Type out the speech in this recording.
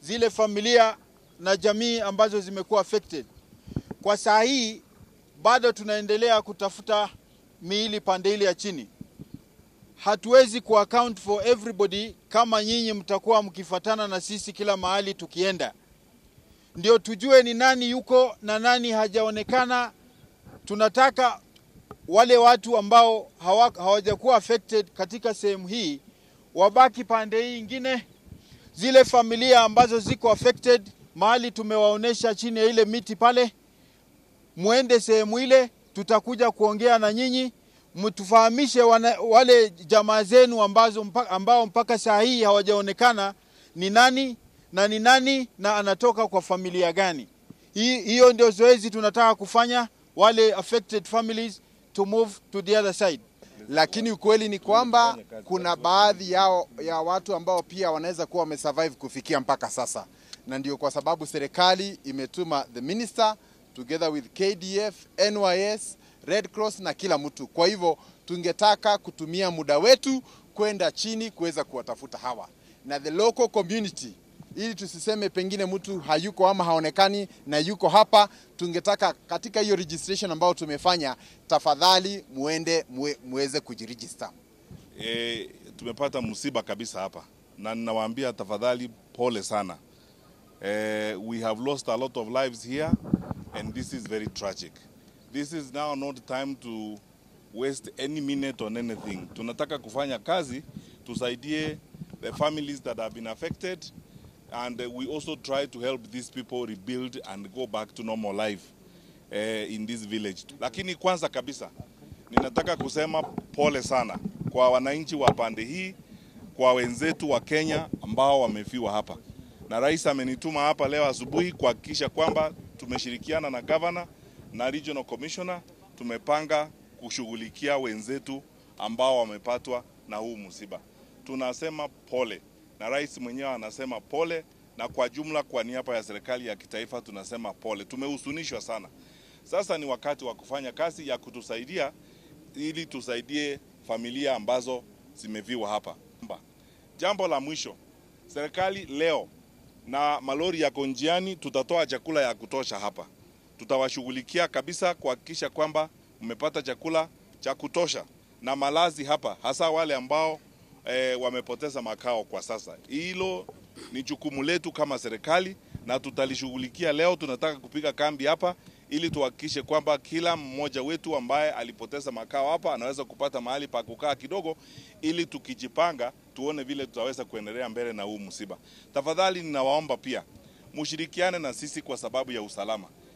zile familia na jamii ambazo zimekuwa affected. Kwa saa hii bado tunaendelea kutafuta miili pande ile ya chini. Hatuwezi ku account for everybody kama nyinyi mtakuwa mkifatana na sisi kila mahali tukienda, ndio tujue ni nani yuko na nani hajaonekana. Tunataka wale watu ambao hawa- hawajakuwa affected katika sehemu hii wabaki pande hii ingine. Zile familia ambazo ziko affected mahali tumewaonesha chini ya ile miti pale, muende sehemu ile, tutakuja kuongea na nyinyi, mtufahamishe wana- wale jamaa zenu ambazo mpaka, ambao mpaka saa hii hawajaonekana ni nani na ni nani na anatoka kwa familia gani. Hii, hiyo ndio zoezi tunataka kufanya, wale affected families to move to the other side. lakini ukweli ni kwamba kuna baadhi yao ya watu ambao pia wanaweza kuwa wamesurvive kufikia mpaka sasa, na ndio kwa sababu serikali imetuma the minister together with KDF, NYS, Red Cross na kila mtu. Kwa hivyo tungetaka kutumia muda wetu kwenda chini kuweza kuwatafuta hawa na the local community ili tusiseme pengine mtu hayuko ama haonekani na yuko hapa. Tungetaka katika hiyo registration ambayo tumefanya, tafadhali muende mue, muweze kujiregister. E, tumepata msiba kabisa hapa na ninawaambia tafadhali, pole sana. E, we have lost a lot of lives here and this is very tragic. This is now not time to waste any minute on anything. Tunataka kufanya kazi tusaidie the families that have been affected and uh, we also try to help these people rebuild and go back to normal life uh, in this village. Lakini kwanza kabisa ninataka kusema pole sana kwa wananchi wa pande hii, kwa wenzetu wa Kenya ambao wamefiwa hapa, na rais amenituma hapa leo asubuhi kuhakikisha kwamba tumeshirikiana na governor na regional commissioner, tumepanga kushughulikia wenzetu ambao wamepatwa na huu msiba. Tunasema pole na rais mwenyewe anasema pole, na kwa jumla, kwa niaba ya serikali ya kitaifa tunasema pole. Tumehuzunishwa sana. Sasa ni wakati wa kufanya kazi ya kutusaidia ili tusaidie familia ambazo zimeviwa hapa. Jambo la mwisho, serikali leo na malori yako njiani, tutatoa chakula ya kutosha hapa. Tutawashughulikia kabisa kuhakikisha kwamba mmepata chakula cha kutosha na malazi hapa, hasa wale ambao e, wamepoteza makao kwa sasa. Hilo ni jukumu letu kama serikali na tutalishughulikia leo. Tunataka kupiga kambi hapa ili tuhakikishe kwamba kila mmoja wetu ambaye alipoteza makao hapa anaweza kupata mahali pa kukaa kidogo, ili tukijipanga tuone vile tutaweza kuendelea mbele na huu msiba. Tafadhali ninawaomba pia mshirikiane na sisi kwa sababu ya usalama.